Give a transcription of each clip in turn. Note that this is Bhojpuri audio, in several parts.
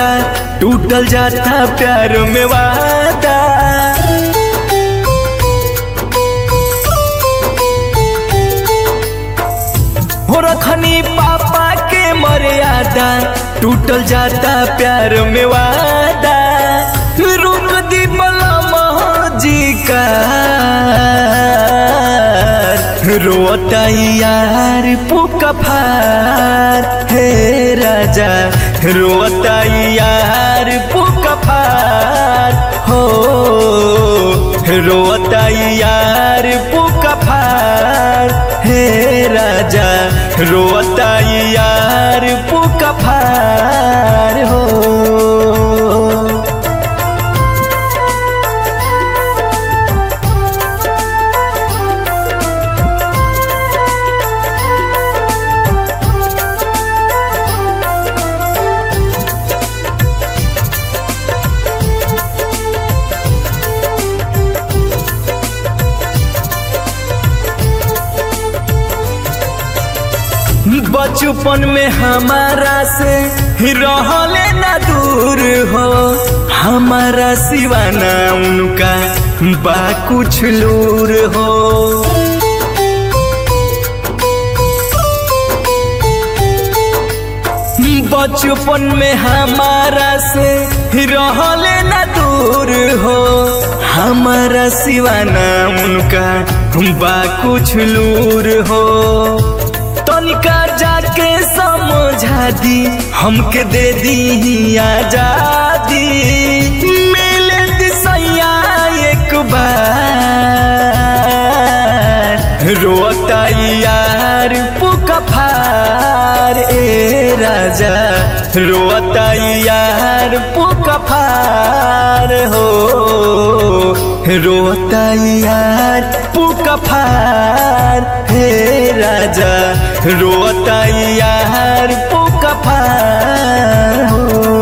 वादा टूटल जाता प्यार में वादा हो रखनी पापा के मर्यादा टूटल जाता प्यार में वादा रुक दी मलमा जी का रोता यार पुका फार हे राजा रोता यार पुका फार हो रोता यार पुका फार हे राजा रोता यार पुका फार हो बचपन में हमारा से रहले ना दूर हो हमारा सिवाना उनका बा कुछ लूर हो बचपन में हमारा से रहले ना दूर हो हमारा सिवाना उनका बा कुछ लूर हो तनिका जाके समझा दी हमके दे दी आजादी मिले दिसैया एक बार रोता यार पुका फार ए राजा रोता यार पुका फार हो रोता यार पुका फार हे राजा रोता यार पुका फार हो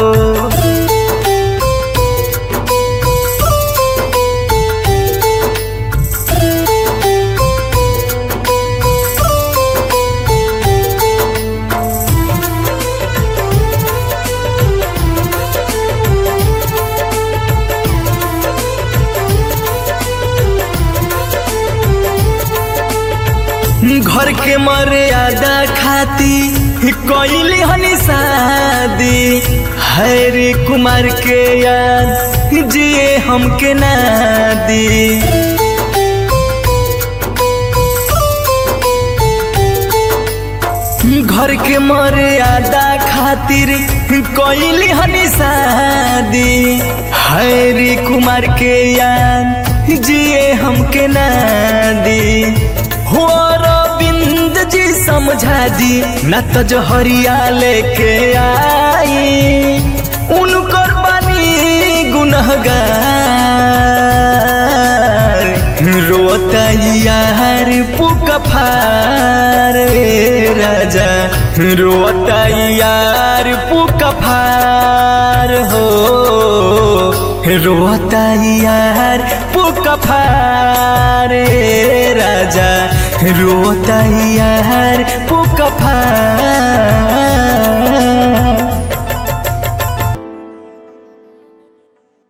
घर के मर्यादा खाती कोइली हनी शादी हैरी कुमार के याद जिए हमके ना दी घर के मर्यादा खातिर कोइली हनी शादी हैरी कुमार के याद जिए हमके ना दी हो रविंद जी समझा दी न तो जहरिया लेके आई उनकर बानी गुनहगार रोता यार पुका फार ए राजा रोता यार पुका फार हो रोता यार पुका फार ए राजा रोता यार